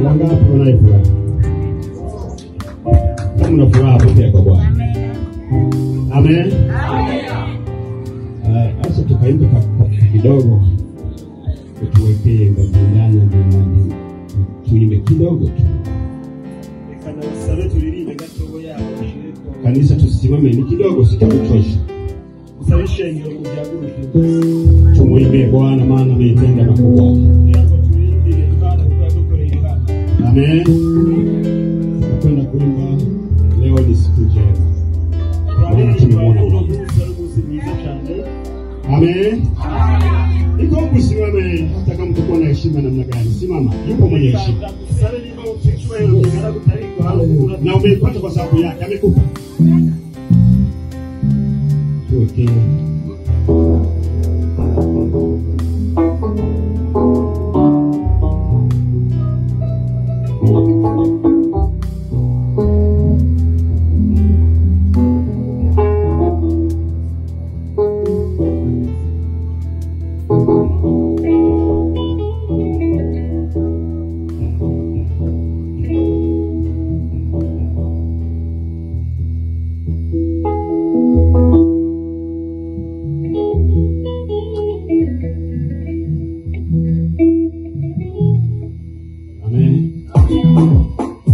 Wangapi wanaye furaha? Kama una furaha pokea kwa Bwana. Amen. Haya, Sasa tukaimba ka- ka- kidogo, tuwekee ngabindana na tuimbe kidogo tu. reka nabusabe turirimbe gatoya ushireko Kanisa tusimame, ni kidogo, sitakutosha. usabe ishengero ubyaguruke Tumwimbie Bwana, maana ameitenda makubwa. kugira ngo turindire imana kuba dukoreye imana Amen. Tutakwenda kuimba. Leo ni siku njema. Bwana tumemwona uno Bwana. munsi ari umunsi mwiza cyane Amen. Iko huku simame, hata kama utakuwa na heshima namna gani, simama. Yupo mwenye heshima ndagusabe niba ufite icyubahiro kingana gutariko na umeipata kwa sababu yake, amekupa. Tuwekee Amen.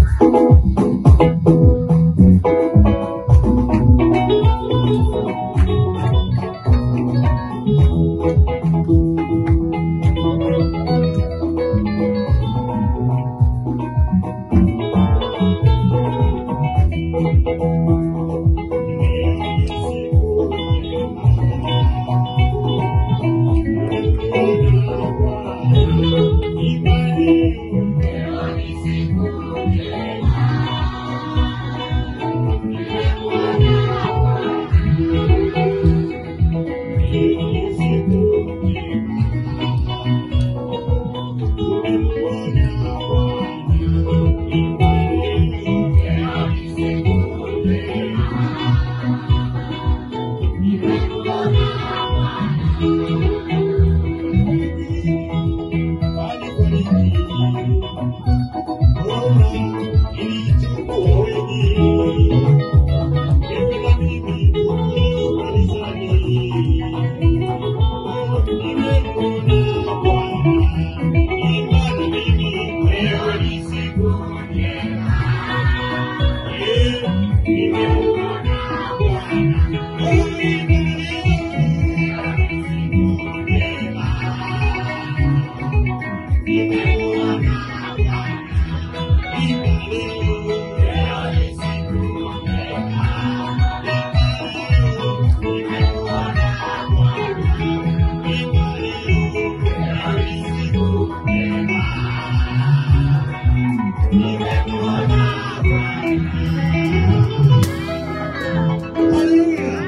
Haleluya.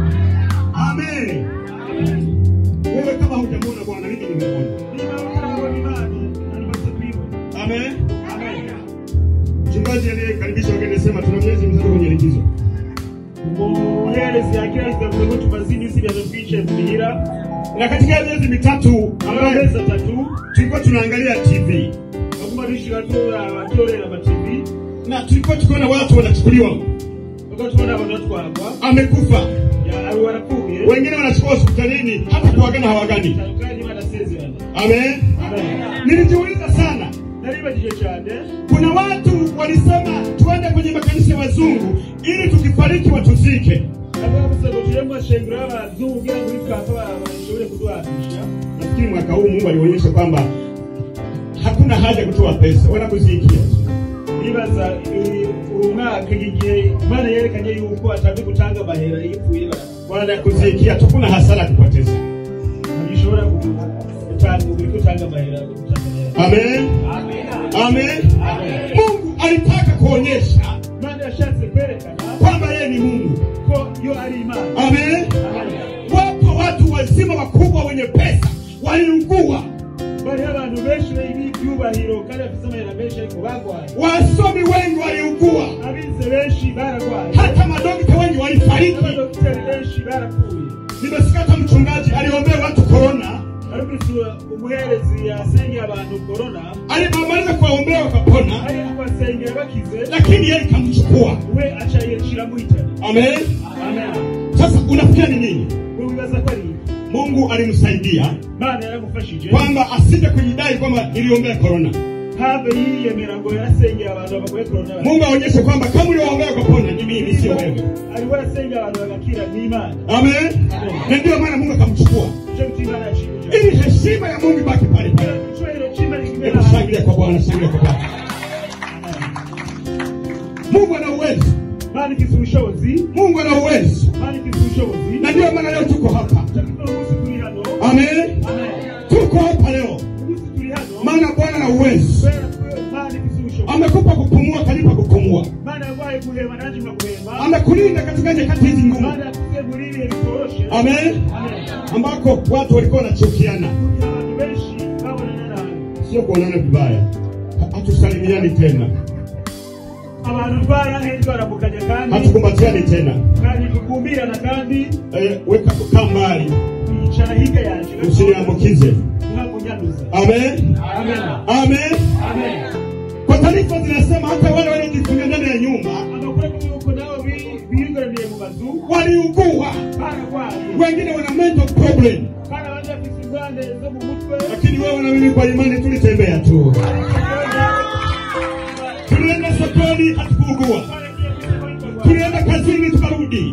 Amen. Wewe kama hujamwona Bwana, mimi nimemwona. niba utarabona imana narimaze kuyibona Amen. amen Mchungaji aliyekaribisha wageni alisema tuna miezi mitatu kwenye likizo. umuherezi yakira kigavuga ko tumaze iminsi ibintu twicaye muhira Na katika miezi mitatu ambayo amezi atatu tulikuwa tunaangalia TV baguma bishira turaba turorera amativi na tulikuwa tukiona watu wanachukuliwa, bako tubona abantu batwarwa amekufa, ya- abo barapfuye wengine wanachukua hospitalini, hata kuagana hawagani. kandi banasezerana Amen. amen Nilijiuliza sana, naribagije cyane kuna watu walisema tuende kwenye makanisa ya wazungu ili tukifariki watuzike. abavuze ngo tujye mu mashengero y'abazungu kugira ngo nitwapfa bashobore kuduhatisha Nafikiri mwaka huu Mungu alionyesha kwamba hakuna haja ya kutoa pesa, wanakuzikia. nibaza eh, uyu mwaka igihe imana yerekanye yuko atazi gutanga amahera yipfuye wanakuzikia tu, kuna hasara ya kupoteza. ntibishobora gutanga uri gutanga amahera gutanga amahera Amen. amen Amen. Mungu alitaka kuonyesha imana yashatse kwerekana kwamba yeye ni Mungu. ko yo ari imana Amen. Amen. Wapo watu wazima wakubwa wenye pesa waliugua, bariho abantu benshi b'ibyubahiro kandi bafite amahera menshi ariko barwaye wasomi wengi waliugua, abize benshi bararwaye hata madokta wengi walifariki. n'abadogiteri benshi barapfuye Nimesikia hata mchungaji aliombea watu korona, ariko umuherezi yasengeye abantu korona alipomaliza kuwaombea wakapona ari kubasengera bakize lakini yeye ikamchukua we aca yicira muhitana amen amen sasa unafikia ni nini wibaza ko ari iki? mungu alimsaidia imana yaramufashije kwamba asije kujidai kwamba niliombea korona have yiyemera ngo yarasengeye abantu bagoye korona mungu aonyeshe kwamba kama uliombea ukapona ni mimi sio wewe ari we yasengeye abantu bagakira ni imana amen na ndio maana mungu akamchukua icyo gita imana yashimije ili heshima ya mungu ibaki pale pale icyubahiro cy'imana kigera hebu shangilia kwa bwana shangilia kwa bwana mungu ana uwezo imana ifite ubushobozi mungu ana uwezo imana ifite ubushobozi na ndio maana leo tuko hapa icyo gituma umunsi turi hano amen amen tuko hapa leo umunsi turi hano maana bwana ana uwezo kubera ko imana ifite ubushobozi amekupa kupumua kanipa kupumua imana yarwaye guhema nanjye nkaguhema amekulinda katika nyakati hizi ngumu imana yakuze muri ibihe bitoroshe amen amen ambako watu walikuwa wanachukiana kugira abantu benshi babonana nawe sio kuonana vibaya Ha- hatusalimiani tena abantu barahejwe baramukanya kandi hatukumbatiani tena kandi tukumbirana kandi eh, weka kukaa mbali yicara hirya yanjye usiniambukize ntakunyanduza amen amen amen amen kwa taarifa zinasema hata wale waliojifungia ndani ya nyumba amakuru avuga yuko nabo bi- bigaramiye mu mazu waliugua bararwaye wengine wana mental problem kandi abandi bafite ingorane zo mu mutwe lakini wewe na mimi kwa imani tulitembea tu tulienda sokoni hatukuugua tulienda kazini tukarudi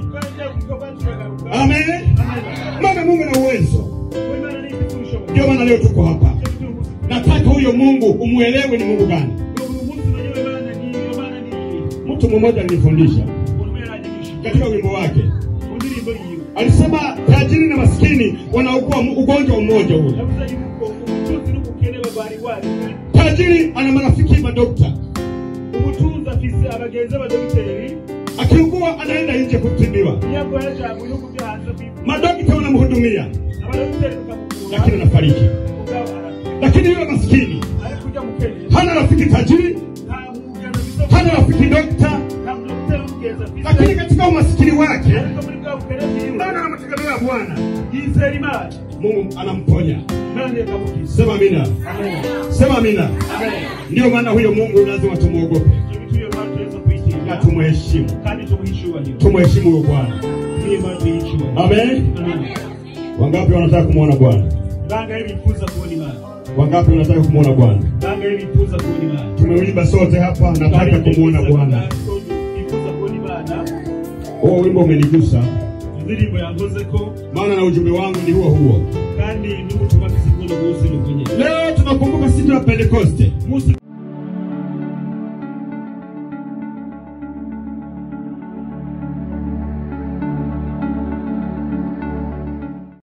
amen maana mungu na uwezo ndio maana leo tuko hapa nataka huyo mungu umwelewe ni mungu gani mtu mmoja alinifundisha katika wimbo wake alisema tajiri na maskini wanaugua mu- ugonjwa mmoja ule tajiri ana marafiki madokta umutunzi afise abagenzi b'abadogiteri akiugua anaenda nje kutibiwa iyo arwaye aja mu bihugu byo hanze kwivuza madokta wanamhudumia abadogiteri bakamuvura lakini anafariki mugabo arapfa lakini yule maskini ariko ujya mu kenya hana rafiki tajiri nta mugenzi afise hana rafiki dokta nta mudogiteri w'umugenzi afise lakini katika umasikini wake ariko muri bwa bukene bwiwe bado anamtegemea bwana yizera imana mungu anamponya imana ikamukiza sema amina amen sema amina amen ndio maana huyo mungu lazima tumwogope icyo gituma imana tuweza na kuyitinya tumheshimu kandi tumuhe icyubahiro tumheshimu huyo bwana niyo imana tuyihe icyubahiro amen amen wangapi wanataka kumwona bwana bangahe bifuza kubona imana wangapi wanataka kumwona bwana bangahe bifuza kubona imana tumeuimba sote hapa nataka kumwona bwana bifuza kubona imana huo wimbo umenigusa indirimbo yankoze ko maana na ujumbe wangu ni huo huo kandi n'ubutumwa bw'isigo n'umunsi n'ubwo nyine leo tunakumbuka siku ya pentekoste umunsi